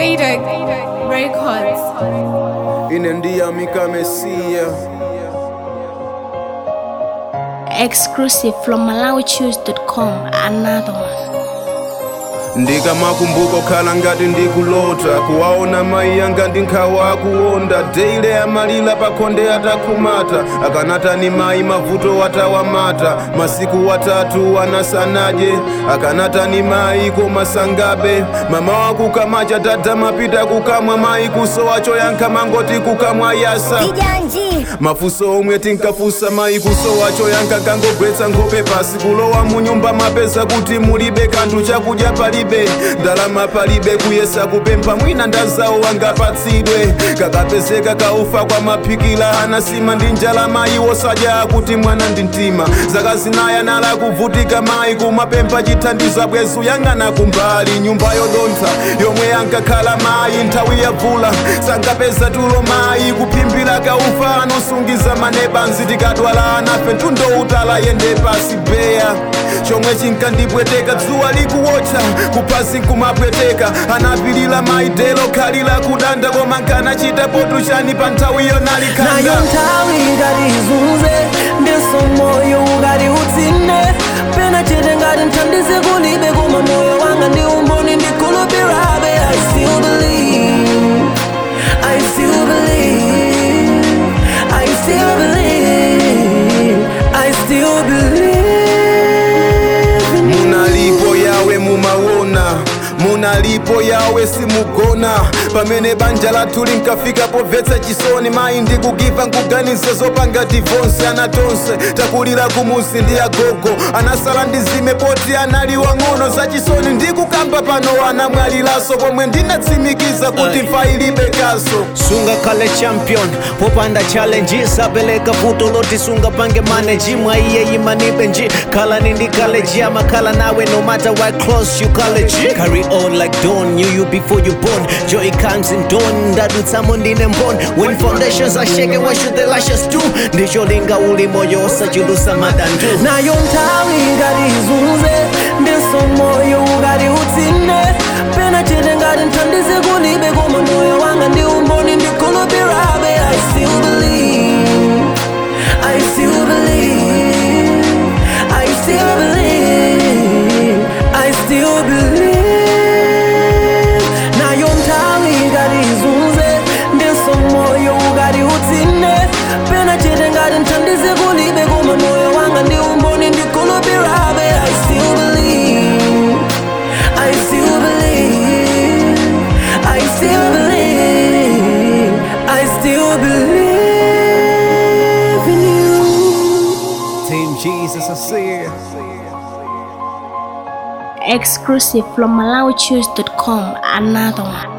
Faded Records. inendiyamika mesiya Exclusive from MalawiChoose.com. Another one. ndikamakumbuka okhala ngati ndikulota kuwaona mayi anga ndi nkhawa akuwonda deile amalira pakhonde atakhumata akanatani mayi mavuto watawamata masiku watatu anasanadye akanatani mayi koma sangabe mama wakukamacha tadda mapita kukamwa mayi kusowa choyankha mangoti kukamwa yasa Vijanji, mafunso omwe tinkafunsa mayi kusowa choyankha kangogwetsa nkhope pasi kulowa mu nyumba mapeza kuti mulibe kanthu chakudya palibe ndalama palibe kuyesa kupempha mwina ndazawo wangapatsidwe kakapezeka kaufa kwa maphikila anasima ndi njala mayi wosadya kuti mwana ndi mtima zaka zinayi nala kuvutika mayi kumapempha chithandizo bwezu yang'ana kumbali nyumba yodontha yomwe ankakhala mayi nthawi yavula sankapeza tulo mayi kuphimbira kaufa anosungiza manebanzi tikadwala anafe mtundo utala yende pasi beya chomwe chinkandipweteka dzuwa likuwotcha kuphasi nkumapweteka anapilira mayi delo khalira kudanda koma nkanachita potu chani pa nthawiyo nayo nalikanda nthawi ngati izunze ndiso moyo ngati utsinde pena chete ngati nthandize kulibe koma moyo wanga ndi umboni ndikhulupirabe i still believe i still believe i still believe i still believe in you. munalipo yawe mumaona munalipo yawe simugona pamene banja lathu linkafika pomvetsa chisoni mayi ndikugiva nkuganize zopanga divonse anatonse takulira kumusi ndi agogo anasala ndizime poti anali wang'ono za chisoni ndikukamba pano anamwalilaso pomwe ndinatsimikiza kuti mfa ilibe kaso sunga kale champion popanda challenges apeleka vuto loti sunga pange maneji mwaiye imanibe nji khala nindi college amakhala nawe no matter what close you college carry on like dawn knew you before you born joy comes in dawn ndadutsamo ndine mbon when foundations are shaken what should the lashes do ndicholinga uli moyo osachulusa madandu nayo nthawi ngati izunze ndiso moyo ngati utsinde pena chete ngati nthandize kulibe koma moyo wanga ndi umboni ndikhulupirabe i still believe i still believe i still believe i still believe nayo nthawi ngati izunze ndiso moyo ngati utsinde pena chete ngati nthandize kulibe koma moyo wanga ndi umboni ndikhulupirabe i still believe i still believe i still believe i still believe in you team jesus i see Exclusive from MalawiChoose.com. Another one.